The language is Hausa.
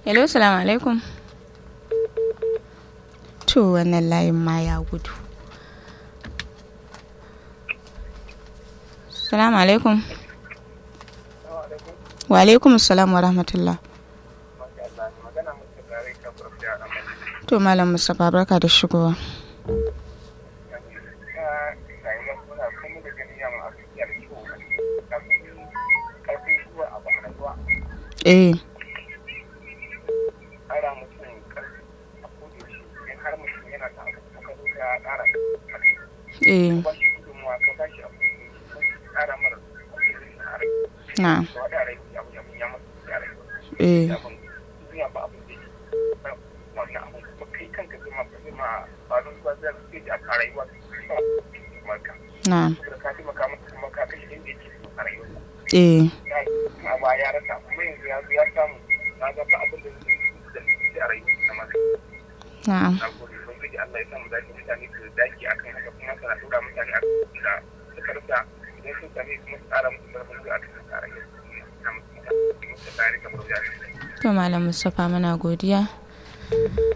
hello salamu alaikum to wannan layin ma ya gudu salamu alaikum wa alaikum salam wa rahmatullah to malam mustapha barka da shigowa eh eh na eh na eh na'am to malam mustapha muna godiya